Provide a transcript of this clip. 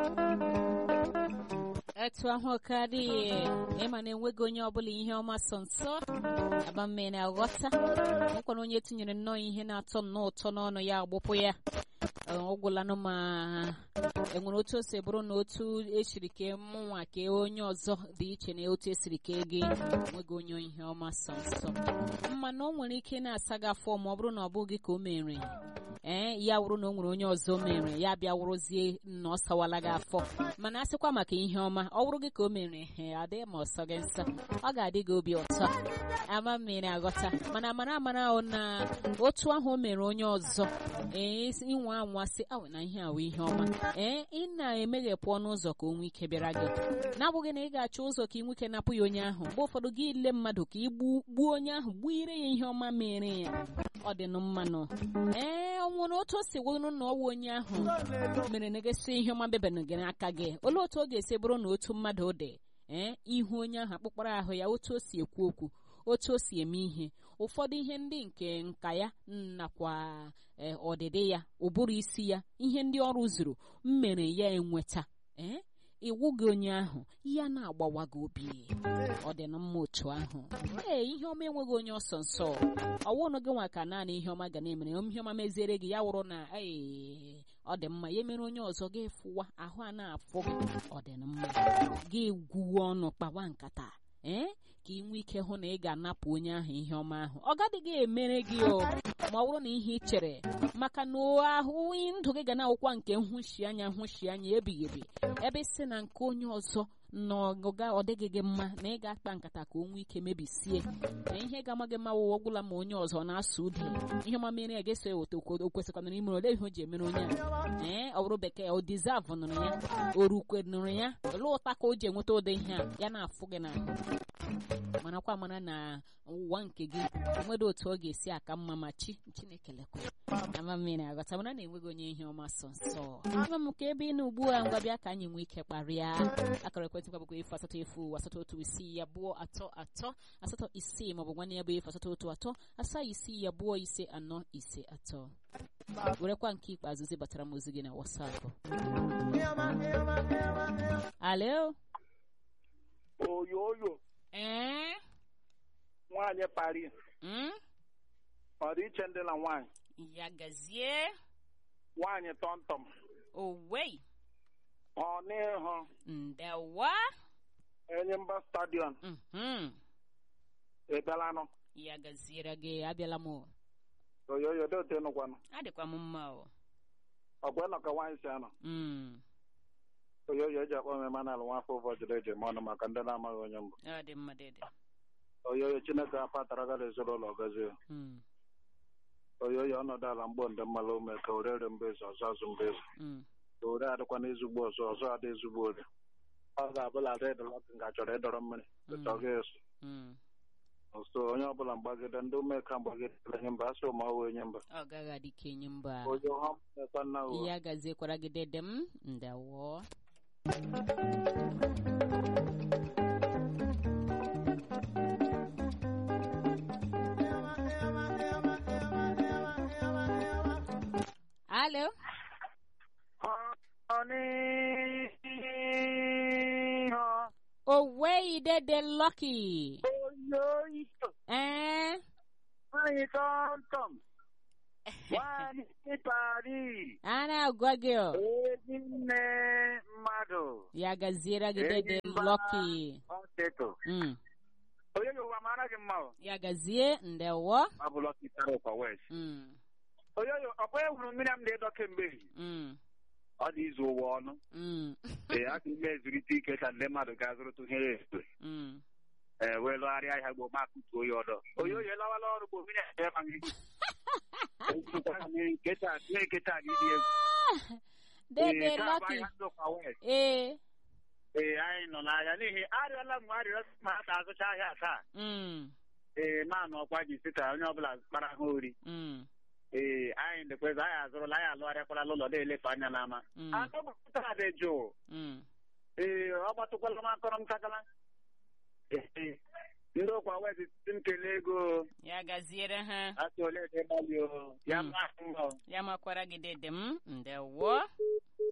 etu ahụ ka dị ịma na enweghị onye ọbụla ihe ọma so nso abamme na-aghọta nwekwana onye tinyere nnọọ ihe na-atọ nnọọ ụtọ n'ọnụ ya agbụpụ ya ọ gwụlanụ ma enwere otu o si bụrụ na otu esiri kee mụnwa kee onye ọzọ dị iche na otu esiri kee gị enweghị onye ihe ọma so nso mana o nwere ike na-asa gị afọ ma ọ bụrụ na ọ bụghị ka o mere ee ya wụrụ na o nwere onye ọzọ mere ya bịa wụrụzie na ọ sawala gị afọ mana a sịkwa maka ihe ọma ọ wụrụ gị ka o mere he adịghị ma ọsọ gị nsọ ọ ga-adị gị obi ụtọ ama mmiri aghọta mana amara amara ahụ na otu ahụ o mere onye ọzọ ee inwe anwa sị awe na ihe awụ ihe ọma ee ị na-emeghepụ ọnụ ụzọ ka o nwee ike bịara gị na-abụghị na ị ga-achọ ụzọ ka ị nwike napụ ya onye ahụ mgbe ụfọdụ gị ile mmadụ ka ị gbuo onye ahụ gbuo ire ya ihe ọma mere ya ọ dị mmanụ ee ọ nwere otu o si wụrụ na ọwụ onye ahụ mere na gịsị ihe ọma bebere gị n'aka gị olee otu ọ ga-esi bụrụ na otu mmadụ dị ee ihu onye ahụ akpụkpọrọ ahụ ya otu o si ekwu okwu otu o si eme ihe ụfọdụ ihe ndị nke nka ya nakwa ọdịdị ya ụbụrụ isi ya ihe ndị ọrụ zuru mmere ya enweta ee iwu gị onye ahụ ya na-agbawa gị obi ọ dị na mma otu ahụ ee ihe ọma enweghị onye ọsọ nsọ ọwụnụ gị nwa ka naanị ihe ọma ga na-emere ihe ọma meziere gị ya wụrụ na ee ọ dị mma ya mere onye ọzọ gị fụwa ahụ a na-afụ gị ọ dị na mma gị gwuo ọnụ kpawa nkata ee ka ị nwee ike hụ na ị ga-anapụ onye ahụ ihe ọma ahụ ọ gadịghị emere gị o ma ọ bụrụ na ihe ị chere maka na ahụ ndụ gị ga na-awụkwa nke nhụshi anya nhụshi anya ebighị ebi ebe si na nke onye ọzọ n'ọga ọ dịghị gị mma na ị ga-akpa nkata ka o nwee ike mebisie na ihe ga-ama gị mma wụwa ọgwụla ma onye ọzọ na-asụ ude ihe ọma mere ya ga-eso eweta o kwesịkwana imere ole ihe o ji emere onye a ee ọ bụrụ bekee o dizavụ nụrụ ya o rukwe nụrụ ya olee ụta ka o ji enweta ụdị ihe a ya na-afụ gị n'ahụ marakwa mara na ụwa nke gị nwere otu ọ ga-esi aka mma ma chi chineke lekwa ama mmiri aghọta mana na-enweghị onye ihe ọma sọ nsọ ama m ka ebe ị na ugbu a ngwa bịa ka anyị nwee ike kparịa akara ekwentị kwabụkwa efu asatọ efu asatọ otu isii abụọ atọ atọ asatọ isii maọbụ nwanne ya bụ efu asatọ otu atọ asaa isii abụọ ise anọ ise atọ werekwa nke ikpeazụ zibatara m ozi gị na wasapụ alo oyoyo ee nwaanyị pari mm? ọ dị iche ndị na nwaanyị ya gazie nwaanyị tọmtọm owei ọ n'ihu ndewa enyimba stadion mhm ebelanụ ya gaziere gị abịala m o. oyoyo dị otu ịnụkwanụ adịkwa m mma o ọgwa nọ ka nwaanyị si anọ Mm, oyoyo eji akpọ m emanal nwafọ ụbọchị eji eme ọnụ maka ndị na-amaghị onye mbụ ọ dị mma dịdị oyoyo chineke apatara gara ezinụlọ gọzie Mm, oyoyo ọnọdụ ala mgbo ndị mmalụ ume ka orere mbezi ọzọ azụ mbezi mm, ka ore adịkwa n'ezigbo ọzọ ọzọ adị ezigbo ori ọ ga-abụla ada ịdọlọkụ nga chọrọ ịdọrọ mmiri ọ ga-eso mm. nso onye ọbụla mgbagide ndị umeka mgbagide enye mba asị ụmụ ọwụ enye mba ọ gaghị adị ka enyi mba onye ọha mmekwa nna ụwa ya gaziekwara gị dede m ndewo alo ọnịha owei dede lucky oyoyo ee nwanyị tọmtọm nwanyị pari a na-agwa gị o ezi nne mmadụ ya gaziere gị Enyi dede mba. lucky ọteto Mm, oyoyo ụwa mara gị mma o ya gazie ndewo ọ bụ lọki tara ụkwa west Mm, oyoyo ọkwa ehuru mmiri m na-edo kemgbe ehihie. mm, ọ dị izu ụwa ọnụ mm, ee a ka ime ezurite ike ka ndị mmadụ ga-azụrụtụ ihe ya efe mm. ee wee lụgharịa ahịa gboo ma kụtuo ya ọdọ oyoyo lawala ọrụ gboo mmiri ahụ ebe anyị nketa nketa gị dị egwu dede Ee, taa bụ lucky ahịa ndị ụkwa west ee ee anyị nọ n'ahịa n'ihi arịọla m arịrịọ ma a ga-azụcha ahịa taa mm, ee ma na ọkwa ji sị ka onye ọbụla kpara ha ori mm, ee anyị dekweza anyị azụrụla anyị alụgharịakwala n'ụlọ na-elefe anya n'ama mm, anụgbata dị jụụ mm. ee ọ gbatụkwala m akọrọ m kakala ee ndị ụkwa wezi si m kelee ego ya gaziere ha asị ole dị gbalị o ya Mm. maa mma o. ya makwara gị dede m ndewo